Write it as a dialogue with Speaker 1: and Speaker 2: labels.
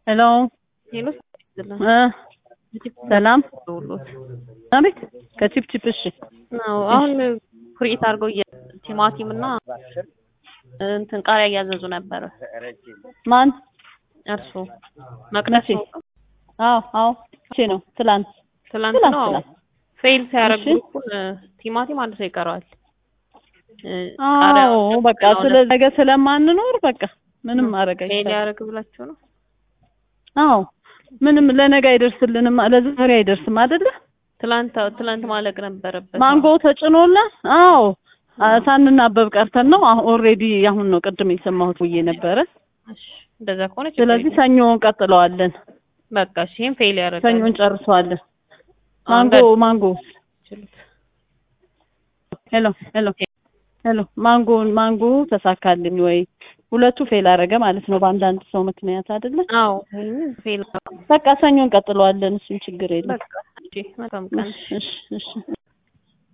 Speaker 1: ሄሎ
Speaker 2: ሄሎ
Speaker 1: እ ሰላም አቤት ከቺፕቺፕ እሺ
Speaker 2: ነው አሁን ኩሪኤት አድርገው ቲማቲም እና እንትን ቃሪያ እያዘዙ ነበረ።
Speaker 1: ማን
Speaker 2: እርሶ መቅደስ
Speaker 1: መቼ? አዎ አዎ መቼ ነው ትላንት
Speaker 2: ትላንት
Speaker 1: ትላንት
Speaker 2: ነው
Speaker 1: ትላንት
Speaker 2: ፌል ሲያደርግ
Speaker 1: እሺ።
Speaker 2: ግሩፑን ቲማቲም አንድ ሰው ይቀረዋል። እ ቃሪያ
Speaker 1: አዎ በቃ ስለ ነገ ስለማንኖር በቃ ምንም ማድረግ
Speaker 2: ፌል
Speaker 1: አይቻልም
Speaker 2: ያደርግ ብላችሁ ነው?
Speaker 1: አዎ ምንም ለነገ አይደርስልንም ለዛሬ አይደርስም አይደለ
Speaker 2: ትላንት ትላንት ማለቅ ነበረበት።
Speaker 1: ማንጎ ተጭኖላ አዎ አ- ሳንናበብ ቀርተን ነው አሁን ኦልሬዲ አሁን ነው ቅድም የሰማሁት ብዬ ነበረ
Speaker 2: እሺ፣ እንደዛ ከሆነ ችግር
Speaker 1: ስለዚህ
Speaker 2: የለም።
Speaker 1: ሰኞ እንቀጥለዋለን
Speaker 2: በቃ እሺ፣ ይሄን ፌል ያደርጋል።
Speaker 1: ሰኞ እንጨርሰዋለን
Speaker 2: አሁን
Speaker 1: ማንጎ ማንጎ
Speaker 2: ችሉት።
Speaker 1: ሄሎ ሄሎ ሄሎ ማንጎ ማንጎ ተሳካልኝ ወይ ሁለቱ ፌል አደረገ ማለት ነው በአንዳንድ ሰው ምክንያት አይደለ
Speaker 2: አዎ ይሄንን ፌል
Speaker 1: በቃ ሰኞ እንቀጥለዋለን እሱን ችግር የለም
Speaker 2: በቃ እሺ፣ መልካም ቀን።
Speaker 1: እሺ እሺ እሺ